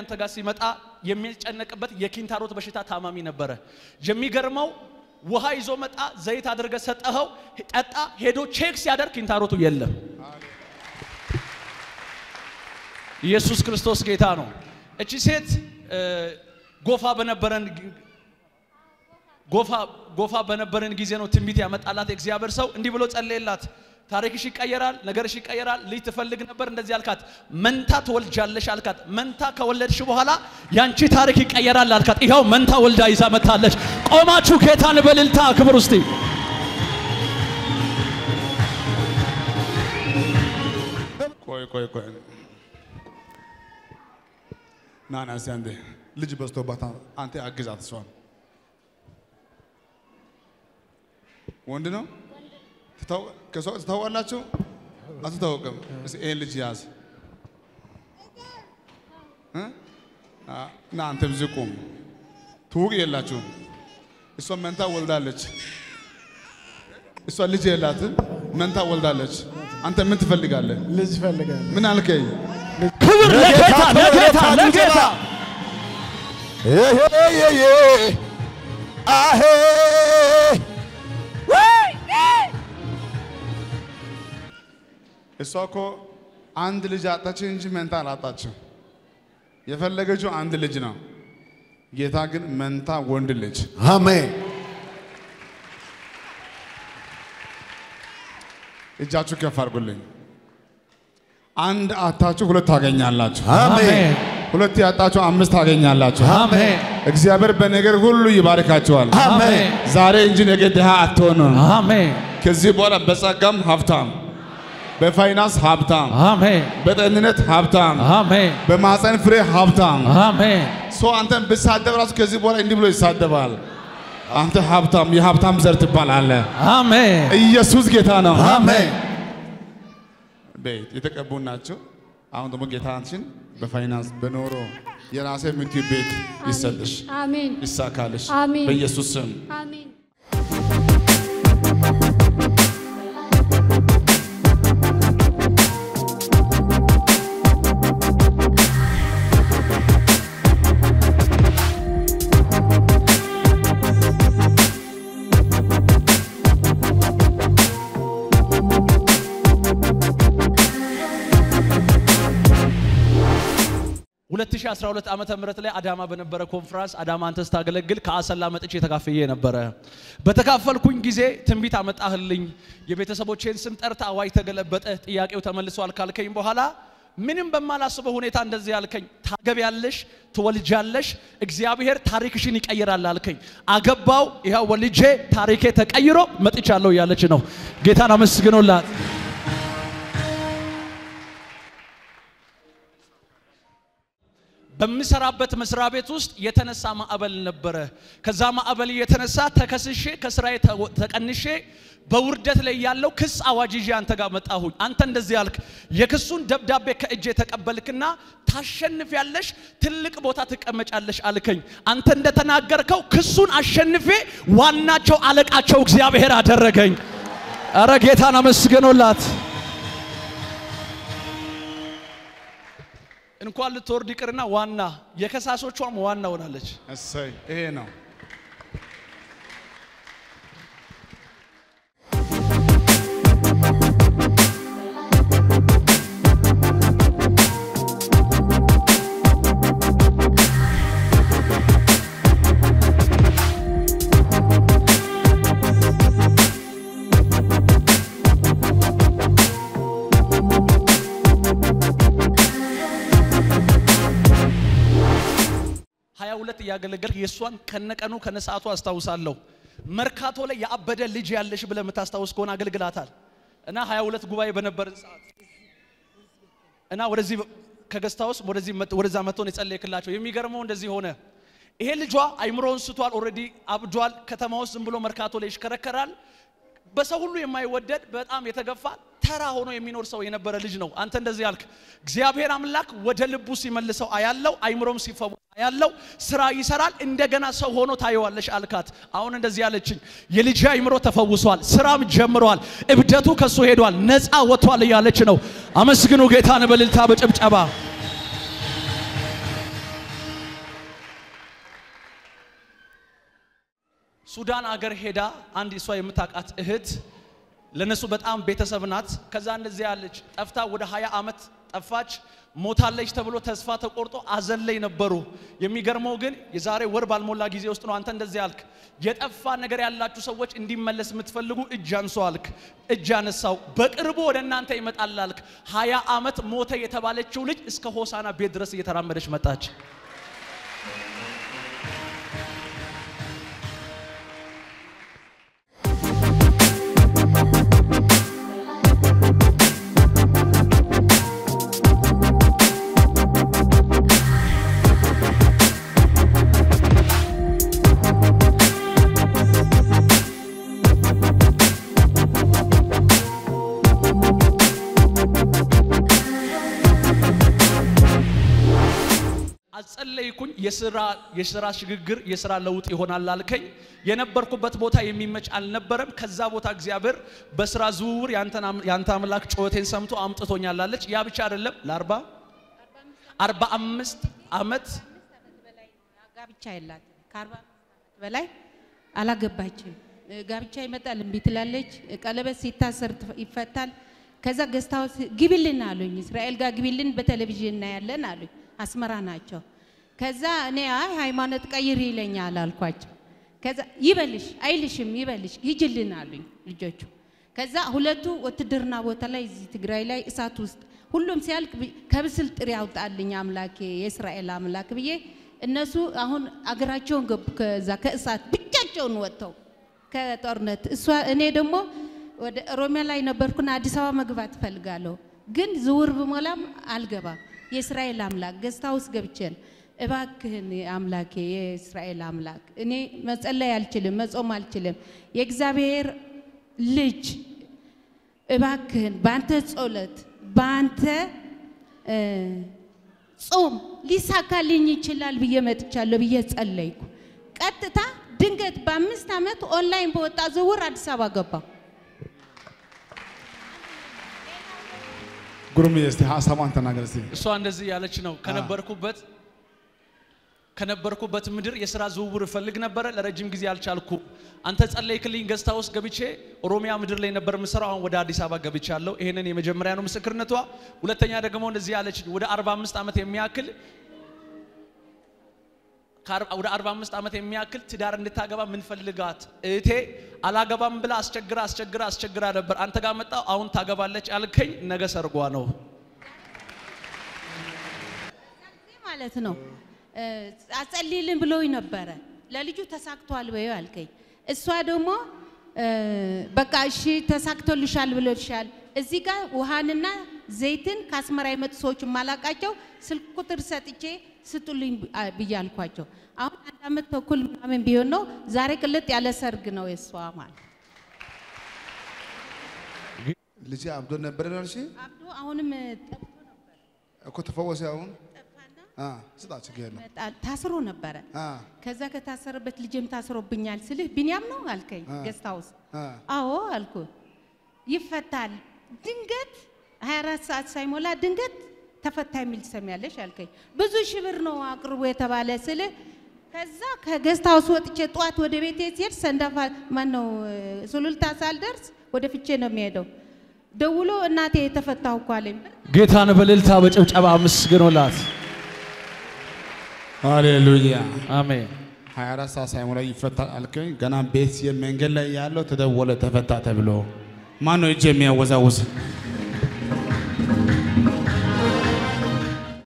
አንተ ጋር ሲመጣ የሚጨነቅበት የኪንታሮት በሽታ ታማሚ ነበረ። የሚገርመው ውሃ ይዞ መጣ፣ ዘይት አድርገ ሰጠኸው፣ ጠጣ። ሄዶ ቼክ ሲያደርግ ኪንታሮቱ የለም። ኢየሱስ ክርስቶስ ጌታ ነው። እቺ ሴት እ፣ ጎፋ በነበረን ግ- ጎፋ ጎፋ በነበረን ጊዜ ነው ትንቢት ያመጣላት የእግዚአብሔር ሰው እንዲህ ብሎ ጸለየላት። ታሪክሽ ይቀየራል፣ ነገርሽ ይቀየራል። ልጅ ትፈልግ ነበር፣ እንደዚህ አልካት። መንታ ትወልጃለሽ አልካት። መንታ ከወለድሽ በኋላ ያንቺ ታሪክ ይቀየራል አልካት። ይኸው መንታ ወልዳ ይዛ መታለች። ቆማችሁ ጌታን በእልልታ ክብር ውስጥ ቆይ ቆይ ቆይ ና ና እስቲ አንዴ ልጅ በዝቶባታል። አንተ አግዛት እሷን። ወንድ ነው ትታው- ከሷ ትታወቃላችሁ? አትታወቅም። እስኪ ይሄን ልጅ ያዝ እ? አ- ና አንተም እዚህ ቁም። ትውቅ የላችሁም። እሷ መንታ ወልዳለች። እሷ ልጅ የላትም፣ መንታ ወልዳለች። አንተ ምን ትፈልጋለህ? ልጅ እፈልጋለሁ። ምን አልከኝ? ክብር ለጌታ ለጌታ ለጌታ አሄ እሷ እኮ አንድ ልጅ አጣች እንጂ መንታ አላጣችም። የፈለገችው አንድ ልጅ ነው። ጌታ ግን መንታ ወንድ ልጅ አሜን እጃችሁ ከፍ አድርጉልኝ። አንድ አታችሁ ሁለት ታገኛላችሁ። አሜን ሁለት ያጣችሁ አምስት ታገኛላችሁ። አሜን እግዚአብሔር በነገር ሁሉ ይባርካችኋል። አሜን ዛሬ እንጂ ነገ ድሃ አትሆኑም። አሜን ከዚህ በኋላ በጸጋም ሀብታም፣ በፋይናንስ ሀብታም፣ አሜን በጤንነት ሀብታም፣ አሜን በማፀን ፍሬ ሀብታም አሜን ሰው አንተን ብሳደብ ራሱ ከዚህ በኋላ እንዲህ ብሎ ይሳደባል። አንተ ሀብታም የሀብታም ዘር ትባላለህ። አሜን ኢየሱስ ጌታ ነው። አሜን ቤት የተቀቡ ናቸው። አሁን ደግሞ ጌታችን በፋይናንስ በኖሮ የራሴ የምትዩ ቤት ይሰጥሽ፣ አሜን ይሳካልሽ አሜን። በኢየሱስ ስም። አሜን ሁለት ሺህ አስራ ሁለት ዓመተ ምህረት ላይ አዳማ በነበረ ኮንፍራንስ አዳማ አንተ ስታገለግል ከአሰላ መጥቼ ተካፍዬ ነበረ። በተካፈልኩኝ ጊዜ ትንቢት አመጣህልኝ፣ የቤተሰቦቼን ስም ጠርታ አዋጅ ተገለበጠ፣ ጥያቄው ተመልሷል ካልከኝ በኋላ ምንም በማላስበው ሁኔታ እንደዚህ አልከኝ። ታገቢያለሽ፣ ትወልጃለሽ፣ እግዚአብሔር ታሪክሽን ይቀይራል አልከኝ። አገባው፣ ይኸው ወልጄ ታሪኬ ተቀይሮ መጥቻለሁ እያለች ነው። ጌታን አመስግኖላት። በምሰራበት መስሪያ ቤት ውስጥ የተነሳ ማዕበል ነበረ። ከዛ ማዕበል የተነሳ ተከስሼ ከስራዬ ተወ- ተቀንሼ በውርደት ላይ ያለው ክስ አዋጅ ይዤ አንተ ጋር መጣሁኝ። አንተ እንደዚህ ያልክ የክሱን ደብዳቤ ከእጄ ተቀበልክና ታሸንፊያለሽ፣ ትልቅ ቦታ ትቀመጫለሽ አልከኝ። አንተ እንደተናገርከው ክሱን አሸንፌ ዋናቸው አለቃቸው እግዚአብሔር አደረገኝ። እረ ጌታን አመስግኖላት። እንኳን ልትወርድ ይቅርና ዋና የከሳሾቿም ዋና ሆናለች። እሰይ ይሄ ነው። ሀያ ሁለት እያገለገልክ የእሷን ከነቀኑ ከነሰዓቱ አስታውሳለሁ። መርካቶ ላይ የአበደ ልጅ ያለሽ ብለህ የምታስታውስ ከሆነ አገልግላታል እና ሀያ ሁለት ጉባኤ በነበረን ሰዓት እና ወደዚህ ከገስታውስ ወደዚህ መጥ- ወደዛ መጥቶን የጸለይክላቸው የሚገርመው እንደዚህ ሆነ። ይሄ ልጇ አይምሮውን ስቷል፣ ኦልሬዲ አብዷል። ከተማ ውስጥ ዝም ብሎ መርካቶ ላይ ይሽከረከራል። በሰው ሁሉ የማይወደድ በጣም የተገፋ ተራ ሆኖ የሚኖር ሰው የነበረ ልጅ ነው። አንተ እንደዚህ ያልክ እግዚአብሔር አምላክ ወደ ልቡ ሲመልሰው አያለው፣ አይምሮም ሲፈወስ አያለው፣ ስራ ይሰራል፣ እንደገና ሰው ሆኖ ታየዋለሽ አልካት። አሁን እንደዚህ ያለችኝ የልጅ አይምሮ ተፈውሷል፣ ስራም ጀምረዋል፣ እብደቱ ከሱ ሄዷል፣ ነፃ ወጥቷል እያለች ነው። አመስግኑ ጌታን በልልታ በጭብጨባ ሱዳን አገር ሄዳ አንድ እሷ የምታውቃት እህት ለነሱ በጣም ቤተሰብ ናት። ከዛ እንደዚህ ያለች ጠፍታ ወደ 20 ዓመት ጠፋች። ሞታለች ተብሎ ተስፋ ተቆርጦ አዘን ላይ ነበሩ። የሚገርመው ግን የዛሬ ወር ባልሞላ ጊዜ ውስጥ ነው አንተ እንደዚህ አልክ። የጠፋ ነገር ያላችሁ ሰዎች እንዲመለስ የምትፈልጉ እጅ አንሱ አልክ። እጅ አነሳው። በቅርቡ ወደ እናንተ ይመጣል አልክ። 20 ዓመት ሞተ የተባለችው ልጅ እስከ ሆሳና ቤት ድረስ እየተራመደች መጣች። አጸለይኩኝ። የስራ የስራ ሽግግር የስራ ለውጥ ይሆናል አልከኝ። የነበርኩበት ቦታ የሚመች አልነበረም። ከዛ ቦታ እግዚአብሔር በስራ ዝውውር ያንተ አምላክ ጩኸቴን ሰምቶ አምጥቶኛል አለች። ያ ብቻ አይደለም ለአርባ አርባ አምስት ዓመት ጋብቻ የላትም። ከአርባ ዓመት በላይ አላገባችም። ጋብቻ ይመጣል እምቢ ትላለች። ቀለበት ሲታሰር ይፈታል። ከዛ ገዝታው ግቢልን አሉኝ። እስራኤል ጋር ግቢልን በቴሌቪዥን እናያለን አሉኝ። አስመራ ናቸው። ከዛ እኔ አይ ሃይማኖት ቀይር ይለኛል አልኳቸው። ከዛ ይበልሽ አይልሽም ይበልሽ ሂጅልን አሉኝ ልጆቹ። ከዛ ሁለቱ ውትድርና ቦታ ላይ እዚህ ትግራይ ላይ እሳት ውስጥ ሁሉም ሲያልቅ ከብስል ጥሪ ያውጣልኝ አምላኬ የእስራኤል አምላክ ብዬ እነሱ አሁን አገራቸውን ገቡ። ከዛ ከእሳት ብቻቸውን ወጥተው ከጦርነት እሷ እኔ ደግሞ ወደ ኦሮሚያ ላይ ነበርኩና አዲስ አበባ መግባት እፈልጋለሁ፣ ግን ዝውር ብሞላም አልገባም። የእስራኤል አምላክ ገዝታ ውስጥ ገብቼን እባክህን አምላኬ የእስራኤል አምላክ እኔ መጸለይ አልችልም፣ መጾም አልችልም። የእግዚአብሔር ልጅ እባክህን በአንተ ጸሎት በአንተ ጾም ሊሳካልኝ ይችላል ብዬ መጥቻለሁ ብዬ ጸለይኩ። ቀጥታ ድንገት በአምስት ዓመት ኦንላይን በወጣ ዝውውር አዲስ አበባ ገባሁ። ጉሩም እስቲ ሀሳቧን ተናገር እስቲ። እሷ እንደዚህ ያለች ነው። ከነበርኩበት ከነበርኩበት ምድር የስራ ዝውውር እፈልግ ነበረ። ለረጅም ጊዜ አልቻልኩ። አንተ ጸለይክልኝ። ገዝታ ውስጥ ገብቼ ኦሮሚያ ምድር ላይ ነበር የምሰራው። አሁን ወደ አዲስ አበባ ገብቻለሁ። ይሄንን የመጀመሪያ ነው ምስክርነቷ። ሁለተኛ ደግሞ እንደዚህ ያለች ወደ 45 ዓመት የሚያክል ወደ 45 ዓመት የሚያክል ትዳር እንድታገባ ምንፈልጋት እህቴ አላገባም ብላ አስቸግራ አስቸግራ አስቸግራ ነበር። አንተ ጋር መጣው። አሁን ታገባለች አልከኝ። ነገ ሰርጓ ነው ማለት ነው። አጸልይልን ብሎኝ ነበረ። ለልጁ ተሳክቷል ወይ አልከኝ። እሷ ደግሞ በቃ እሺ ተሳክቶልሻል ብሎልሻል። እዚህ ጋር ውሃንና ዘይትን ከአስመራ የመጡ ሰዎች የማላቃቸው ስልክ ቁጥር ሰጥቼ ስጡልኝ ብዬ አልኳቸው። አሁን አንድ ዓመት ተኩል ምናምን ቢሆን ነው። ዛሬ ቅልጥ ያለ ሰርግ ነው የእሷ ማለት ልጅ አብዶ ነበር ነው እሺ። አብዶ አሁንም ጠፍቶ ነበር እኮ ተፈወሰ። አሁን ጠፋና አ ስጣ ችግር የለም። ይመጣል። ታስሮ ነበረ። አ ከዛ ከታሰረበት ልጅም ታስሮብኛል ስልህ ቢንያም ነው አልከኝ። አ። ገስት ሃውስ አ አዎ አልኩ። ይፈታል ድንገት 24 ሰዓት ሳይሞላ ድንገት ተፈታ የሚል ትሰሚያለሽ አልከኝ። ብዙ ሺህ ብር ነው አቅርቦ የተባለ ስልህ ከዛ ከገስት ሃውስ ወጥቼ ጠዋት ወደ ቤቴ ሲሄድ ሰንዳፋ ማን ነው ሱሉልታ ሳልደርስ ወደ ፍቼ ነው የሚሄደው። ደውሎ እናቴ የተፈታሁ እኮ አለኝ። ጌታን በእልልታ በጭብጨባ አመስግኖላት። ሃሌሉያ። አሜን። 24 ሰዓት ሳይሞላ ይፈታል አልከኝ። ገና ቤት መንገድ ላይ ያለው ተደወለ ተፈታ ተብሎ ማን ነው እጅ የሚያወዛውዝ?